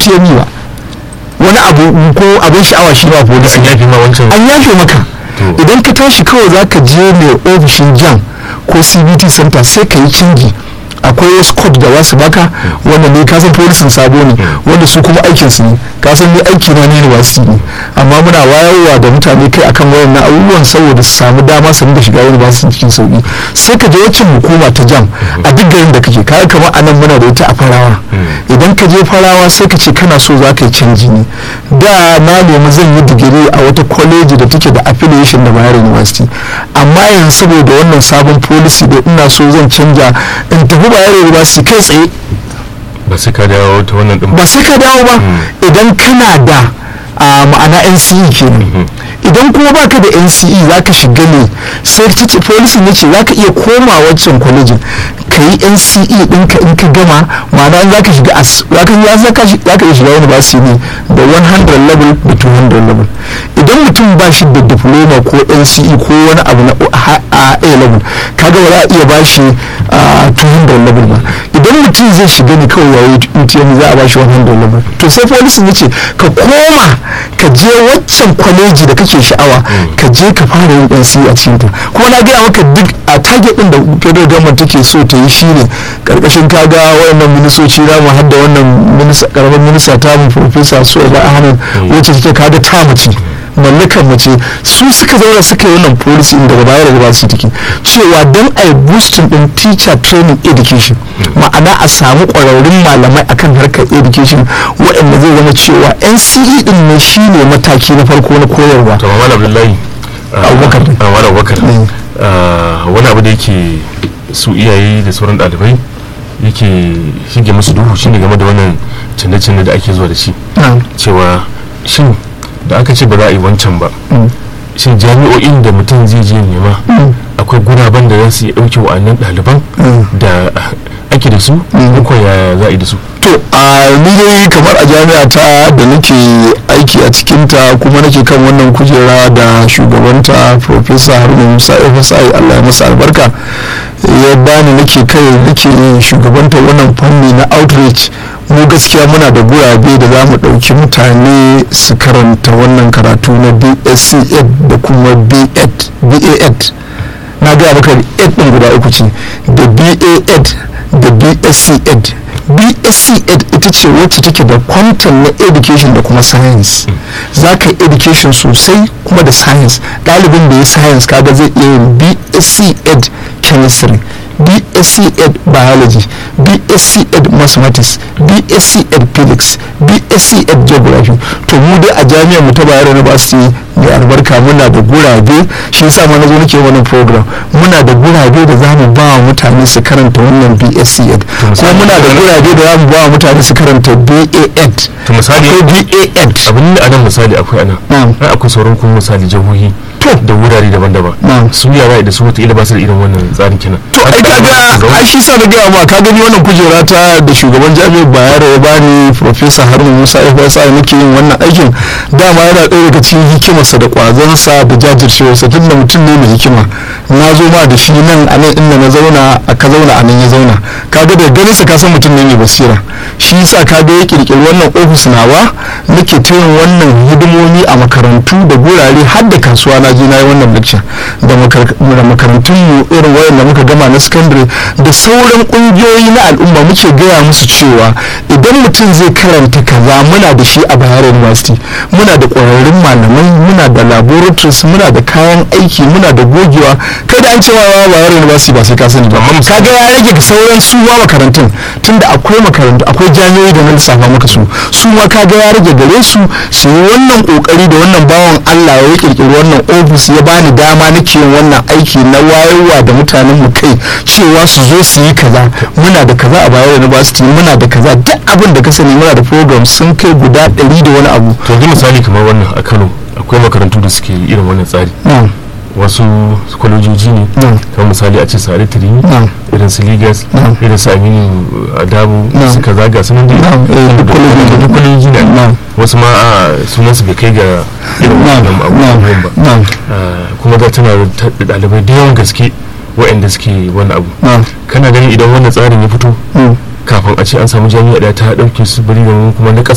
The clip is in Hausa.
UTME ba wani abu ko abin sha'awa shi ba policy an yafi ma wancan an yafe maka To. idan ka tashi kawai za ka je mai ofishin jam ko cbt center sai ka yi canji akwai wasu code da za su baka wanda ne kasan polisin sabo ne wanda su kuma aikin su ne kasan ne aiki na ne university ne amma muna wayarwa da mutane kai akan wayannan abubuwan saboda su samu dama su rinka shiga university cikin sauki sai ka je wacin hukuma ta jam a duk garin da kake kaga kamar anan muna da ita a farawa idan ka je farawa sai ka ce kana so za ka yi canji ne da na nemi zan yi digiri a wata kwaleji da take da affiliation da bayar university amma yanzu saboda wannan sabon policy da ina so zan canja in tafi bayar university kai tsaye ba sai ka dawo ta wannan din ba sai ka dawo ba idan kana da a ma'ana nce kenan idan kuma baka da nce za ka shiga ne sai ta ce policy ne ce za ka iya koma waccan kwalejin ka yi nce ɗinka in ka gama ma'ana in za ka shiga as za ka ya za ka shi- za ka iya shiga university ne da 100 level da 200 level idan mutum ba shi da diploma ko nce ko wani abu na a a level kaga ba za a iya ba shi a 200 level ba idan mutum zai shiga ne kawai yayi UTM za a ba shi 100 level to sai policy ne ce ka koma ka je waccan kwaleji da kake sha'awa ka je ka fara yin NC a cikin ta kuma na gaya maka duk a target din da federal government take so ta yi shine karkashin kaga wayannan ministoci na mu hadda wannan minista karamin minista ta mu professor Soba Ahmed wacce take kaga ta mace mallakar mace su suka zauna suka yi wannan policy inda daga baya daga basu take cewa don a yi boosting din teacher training education ma'ana a samu ƙwararrun malamai akan harkar education waɗanda zai zama cewa NCE din ne shine mataki na farko na koyarwa to malam abdullahi ah, Abubakar. ah, malam abubakar Mm. ah, wani abu da yake su iyaye da sauran ɗalibai yake shige musu duhu shine game da wannan canje-canje da ake zuwa da shi Na'am. cewa shin da aka ce ba za a yi wancan ba Mm. shin jami'o'in da mutum zai je nema Mm. akwai guraben da za su iya ɗauke wa'annan ɗaliban Mm. da ah, ake da su Mm. ko yaya za a yi da su to a ni dai kamar a jami'a ta da nake aiki a cikinta kuma nake kan wannan kujera da shugabanta professor haruna musa fsi allah ya masa albarka ya bani nake kai nake shugabanta wannan fanni na outreach mu gaskiya muna da gurabe da za mu ɗauki mutane su karanta wannan karatu na bsc ed da kuma b.ed ba.ed na gaya maka ed ɗin guda uku ce da ba.ed da bsc ed bsc ed ita ce wacce take da kwantan na education da kuma science za ka yi education sosai kuma da science ɗalibin da ya science kaga zai iya yin bsc ed chemistry bsc ed biology bsc ed mathematics bsc ed physics bsc ed geography to mu dai a jami'ar mu ta bayero university mai albarka muna da gurabe shi yasa ma na zo nake wannan program muna da gurabe da za mu ba wa mutane su karanta wannan bsc ed kuma muna da gurabe da za mu ba wa mutane su karanta ba ed to misali akwai ba ed abin da anan misali akwai anan Na'am. ai akwai sauran kuma misali jihohi To. da wurare daban-daban Na'am. su yara da su wata ba su da irin wannan tsarin kenan to ai kaga ai shi sa na gaya ma ka gani wannan kujera ta da shugaban jami'ar bayero ya bani professor haruna musa fsi nake yin wannan aikin dama yana ɗaya daga cikin hikimarsa da ƙwazonsa da jajircewarsa tun da mutum ne mai hikima na zo ma da shi nan a nan inda na zauna a ka zauna a nan ya zauna kaga da ganin sa ka san mutum ne mai basira shi yasa kaga ya kirkiri wannan ofis nawa nake ta yin wannan hidimomi a makarantu da gurare har da kasuwa na je na yi wannan lecture da makar- da makarantun mu irin wayanda muka gama na secondary da sauran kungiyoyi na al'umma muke gaya musu cewa idan mutum zai karanta kaza muna da shi a Bayero University muna da ƙwararrun malamai muna da laboratories muna da kayan aiki muna da gogewa kai da an cewa wa Bayero University ba sai ka sani ba kaga ya rage ga sauran su ma makarantun tunda akwai makarantu akwai jami'o'i da na lissafa maka su su ma kaga ya rage gare su su yi wannan kokari da wannan bawan Allah ya kirkiri wannan ofis ya bani dama nake yin wannan aiki na wayarwa da mutanen mu kai cewa su zo su yi kaza muna da kaza a Bayero University muna da kaza duk abin da ka sani muna da program sun kai guda ɗari da wani abu to yanzu misali kamar wannan a Kano akwai makarantu da suke irin wannan tsari na'am wasu kwalejoji ne na'am kamar misali a ce sare tirimi na'am irin su ligas Na'am. irin su aminu adabu Na'am. su kaza ga sunan dai Na'am, eh, duk kwalejoji ne. duk kwalejoji ne Na'am. wasu ma a sunan su bai kai ga irin na'am wannan abubuwan ba na'am Ah, kuma ga tana da ɗalibai da yawan gaske waɗanda suke wani abu na'am kana ganin idan wannan tsarin ya fito mm. kafin a ce an samu jami'a ɗaya ta ɗauke su bari da kuma na ƙasa